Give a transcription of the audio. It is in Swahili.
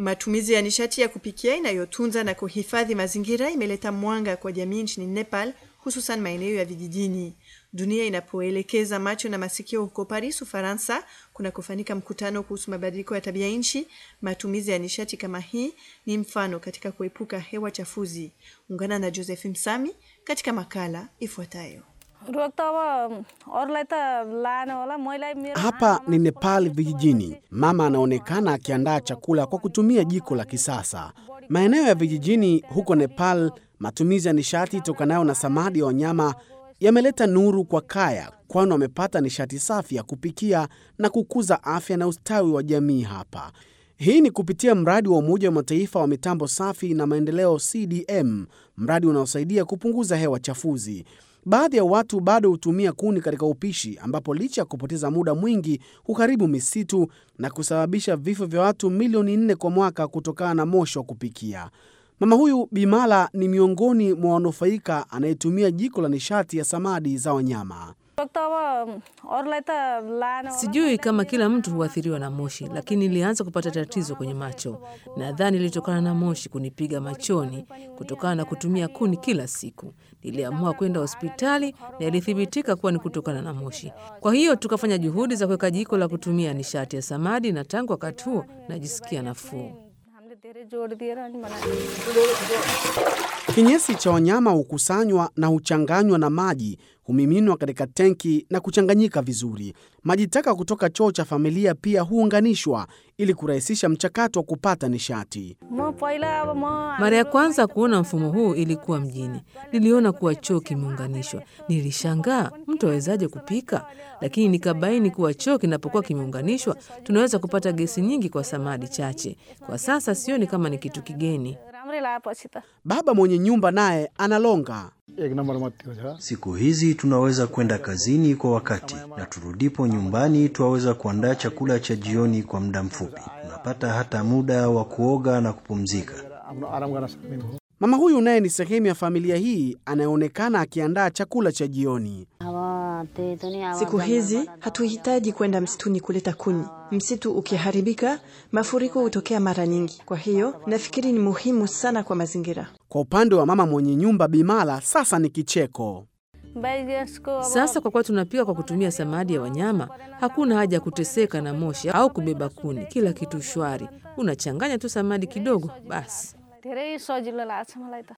Matumizi ya nishati ya kupikia inayotunza na kuhifadhi mazingira imeleta mwanga kwa jamii nchini Nepal, hususan maeneo ya vijijini. Dunia inapoelekeza macho na masikio huko Paris, Ufaransa, kuna kufanyika mkutano kuhusu mabadiliko ya tabia nchi. Matumizi ya nishati kama hii ni mfano katika kuepuka hewa chafuzi. Ungana na Joseph Msami katika makala ifuatayo. Hapa ni Nepal vijijini. Mama anaonekana akiandaa chakula kwa kutumia jiko la kisasa. Maeneo ya vijijini huko Nepal, matumizi ya nishati itokanayo na samadi ya wanyama yameleta nuru kwa kaya, kwani wamepata nishati safi ya kupikia na kukuza afya na ustawi wa jamii hapa. Hii ni kupitia mradi wa Umoja wa Mataifa wa mitambo safi na maendeleo CDM, mradi unaosaidia kupunguza hewa chafuzi. Baadhi ya watu bado hutumia kuni katika upishi, ambapo licha ya kupoteza muda mwingi huharibu misitu na kusababisha vifo vya watu milioni nne kwa mwaka kutokana na moshi wa kupikia. Mama huyu Bimala ni miongoni mwa wanufaika anayetumia jiko la nishati ya samadi za wanyama. Sijui kama kila mtu huathiriwa na moshi, lakini nilianza kupata tatizo kwenye macho. Nadhani ilitokana na moshi kunipiga machoni kutokana na kutumia kuni kila siku. Niliamua kwenda hospitali na ilithibitika kuwa ni kutokana na moshi. Kwa hiyo tukafanya juhudi za kuweka jiko la kutumia nishati ya samadi, na tangu wakati huo najisikia nafuu. Kinyesi cha wanyama hukusanywa na huchanganywa na maji, humiminwa katika tenki na kuchanganyika vizuri. Maji taka kutoka choo cha familia pia huunganishwa ili kurahisisha mchakato wa kupata nishati. Mara ya kwanza kuona mfumo huu ilikuwa mjini. Niliona kuwa choo kimeunganishwa, nilishangaa mtu awezaje kupika, lakini nikabaini kuwa choo kinapokuwa kimeunganishwa tunaweza kupata gesi nyingi kwa samadi chache. Kwa sasa sioni kama ni kitu kigeni. Baba mwenye nyumba naye analonga. Siku hizi tunaweza kwenda kazini kwa wakati na turudipo nyumbani twaweza kuandaa chakula cha jioni kwa muda mfupi. Tunapata hata muda wa kuoga na kupumzika. Mama huyu naye ni sehemu ya familia hii anayeonekana akiandaa chakula cha jioni. Siku hizi hatuhitaji kwenda msituni kuleta kuni. Msitu ukiharibika, mafuriko hutokea mara nyingi. Kwa hiyo nafikiri ni muhimu sana kwa mazingira. Kwa upande wa mama mwenye nyumba Bimala, sasa ni kicheko. Sasa kwa kuwa tunapika kwa kutumia samadi ya wanyama, hakuna haja ya kuteseka na moshi au kubeba kuni. Kila kitu shwari, unachanganya tu samadi kidogo basi.